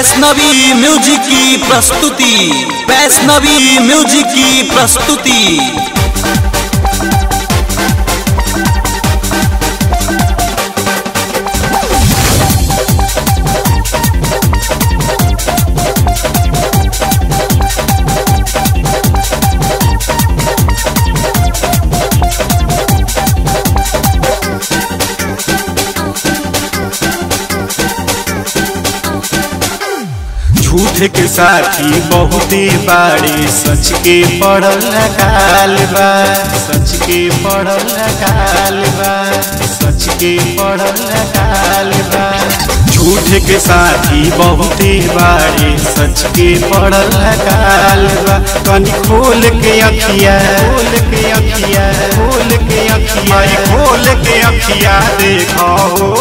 Vaishnavi music की प्रस्तुति Vaishnavi music की प्रस्तुति झूठ के साथी बहुते बाड़े सच के पढ़ल काल बा सच के पढ़ल काल बा सच के पढ़ल काल बा झूठ के साथी बहुते बाड़े सच के पढ़ल काल बा कनी खोल के अखिया खोल के अखिया खोल के अखिया माई खोल के अखिया देखो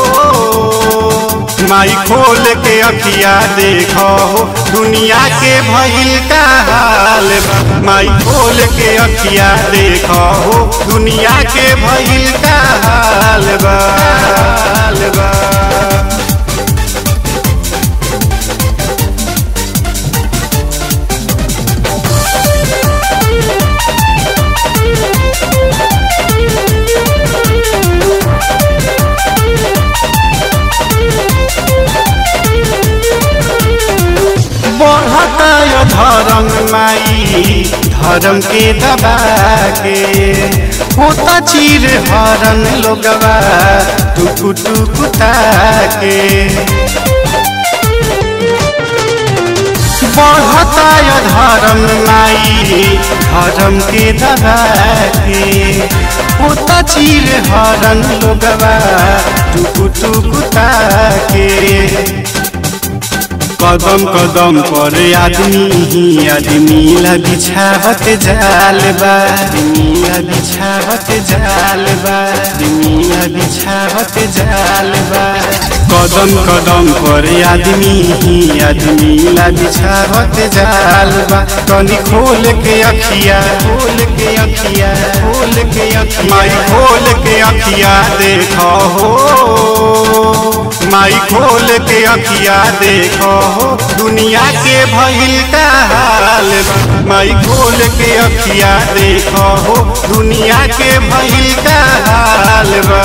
माई खोल के अखिया देखो दुनिया के भइल का हाल बा माई खोल के अखिया देखो दुनिया के भइल का हाल बा हाल बा बढ़ता यो धर्म माई धर्म के दबा के होता चीर हरन लोगवा टुकु टुकु ताके बढ़ता यो धर्म माई धर्म के दबा के होता चीर हरन लोगवा टुकु टुकु ताके कदम कदम पर आदमी ही आदमी ला बिछावत जाल बा आदमी ला बिछावत जाल बा आदमी ला बिछावत जाल बा कदम कदम पर आदमी ही आदमी ला बिछावत जाल बा तनी खोल के अखिया खोल के अखिया खोल के अखिया माई खोल के अखिया देखो हो माई खोल के अखिया देखो दुनिया के भइल का हाल बा माई खोल के अखिया देखो दुनिया के भइल का हाल बा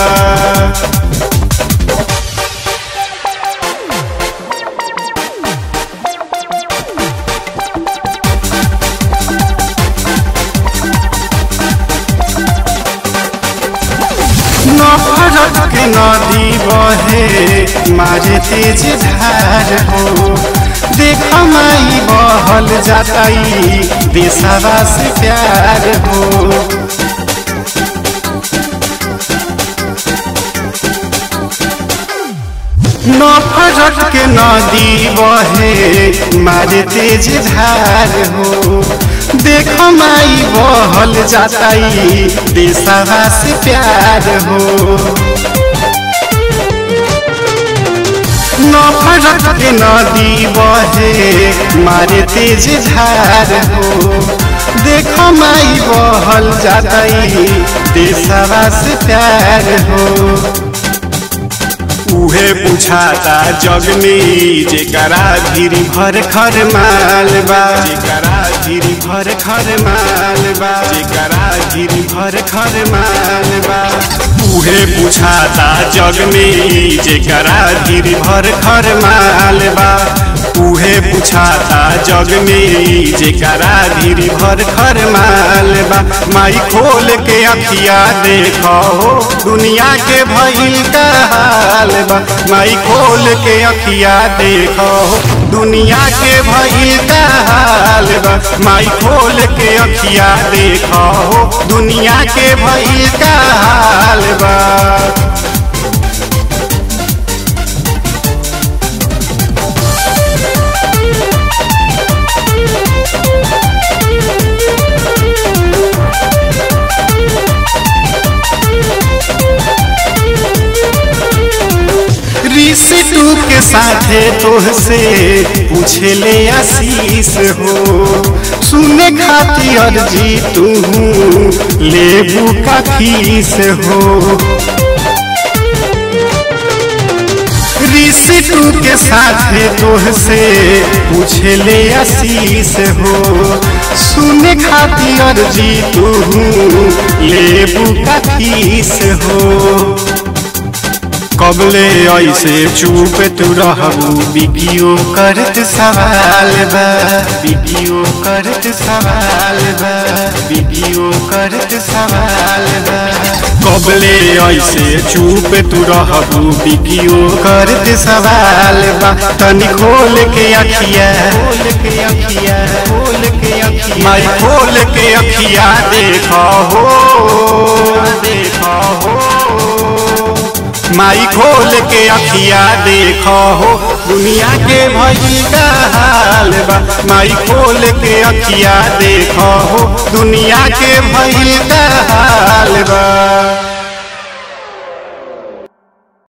नफरत के नदी बहे मारे तेज धार हो देख माई बहल जाताई देशवा से प्यार हो नफरत के नदी बहे मारे तेज धार हो देख माई बहल जाताई देशवा से प्यार हो नफरत के नदी बहे मारे तेज धार हो देख माई बहल जाताई देशवा से प्यार हो उहे पूछाता जग में जेकरा धीरी भर खर माल बा जेकरा धीरी भर खर माल बा जेकरा धीरी भर खर माल बा उहे पूछाता जग में जेकरा धीरी भर खर माल बा उहे पूछाता जग में जेकरा धीरी भर खर माल बा माई खोल के अखिया देखो दुनिया के भइल का हाल बा माई खोल के अखिया देखो दुनिया के भइल का हाल बा माई खोल के अखिया देखो दुनिया के भइल का हाल बा ऋषि टू के साथे तोहसे पूछे ले आशीष हो सुने खाती अर्जी तू लेबू का फीस हो कृषि टू के साथ तोह से पूछे ले आशीष हो सुने खातिर जी तू लेबू का फीस हो कबले ऐसे चुप तू रहबू बिकियो करत सवाल बा बिकियो करत सवाल बा बिकियो करत सवाल बा कबले ऐसे चुप तू रहबू बिकियो करत सवाल बा तनी खोल के अखिया खोल के अखिया खोल के अखिया माई खोल के अखिया देखो हो देखो हो माई खोल के अखिया देखो हो दुनिया के भई का हाल बा माई खोल के अखिया देखो हो दुनिया के भई का हाल बा